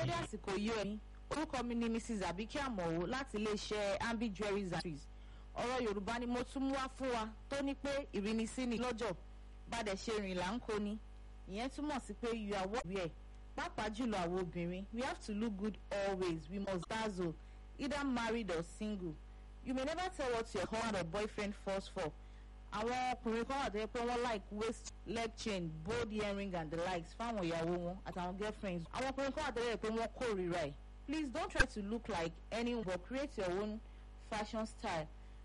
dédé àsìkò yìí ẹni orúkọ mi ni mrs abike amowo láti iléeṣẹ́ ambi jewelries and trees ọ̀rọ̀ yorùbá ni mo tún mú wá fún wa tó ní pé ìrínisí ni lọ́jọ́ bàdẹ̀ ṣe rìn là ń kó ni ìyẹn túmọ̀ sí pé you are what you wear pàápàá jùlọ àwọn obìnrin we have to look good always we must dazzle either married or single you may never tell what your husband or boyfriend falls for àwọn ọkùnrin kan wà tó yẹ pé wọ́n like waist leg chain bold earring and the likes fáwọn ìyàwó wọn àtàwọn girlfriends àwọn ọkùnrin kan wà tó yẹ pé wọ́n kórìíra ẹ̀ please don't try to look like anyone but create your own fashion style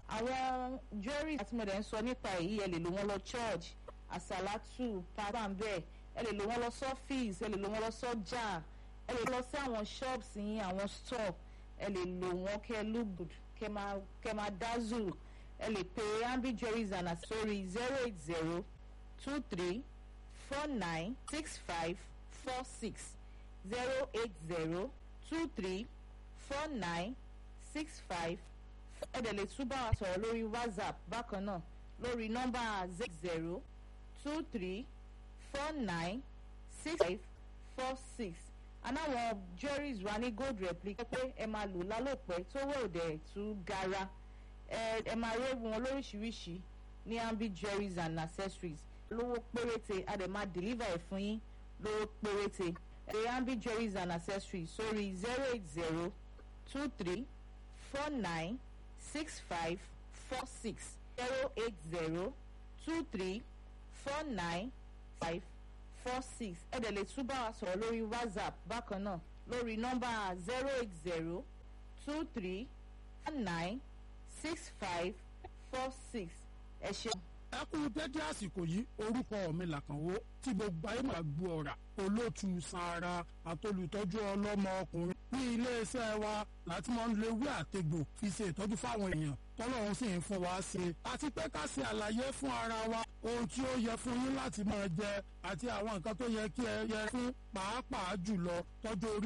àwọn jewelry àti mọ̀dẹ̀ ń sọ nípa èyí ẹ lè lò wọ́n lọ church àsàlátù pàtàǹbẹ̀ ẹ lè lò wọ́n lọ sọ́fíìs ẹ lè lò wọ́n lọ sọ́jà ẹ lè lọ sí àwọn shops yín àwọn store ẹ lè lò wọ́n kẹ́ look good kẹ́ máa kẹ́ máa dazzle ẹ lè pe ambi jewelries and accessories zero eight zero two three four nine six five four six zero eight zero two three four nine six five ẹ dẹ̀ lè tún bá wa sọ̀rọ̀ lórí whatsapp bákan náà lórí nọ́mbà zero two three four nine six five four six anáwọn jewelries wa ní gold replica pé ẹ máa lò lálòpẹ́ tó wẹ̀ òdẹ̀ tú gara ẹ ẹ máa rí wọn lóríṣiríṣi ní ambi jewelries and accessories lówó péréte a dẹ̀ máa deliver ẹ̀ fún yín lówó péréte ẹ̀ ambi jewelries and accessories sórí zero eight zero two three four nine six five four six zero eight zero two three four nine five four six ẹ dẹ̀ lè tún bá wa sọ̀rọ̀ lórí whatsapp bákan náà lórí nọ́mbà zero eight zero two three four nine six five four six ẹ ṣeun. ẹ kú dédé àsìkò yìí orúkọ mi làkànwó tí gbogbo ayé máa gbọ́ ọ̀rà olóòtú sanra àtolùtọ́jú ọlọ́mọ ọkùnrin ní iléeṣẹ́ wa láti máa ń lo ewé àtegbò fi ṣe ìtọ́jú fáwọn èèyàn tọ́lọ́run sì ń fún wa ṣe àti pé ká ṣe àlàyé fún ara wa ohun tí ó yẹ fún yín láti máa jẹ àti àwọn nǹkan tó yẹ kí ẹ yẹ fún pàápàá jùlọ tọ́jú orí.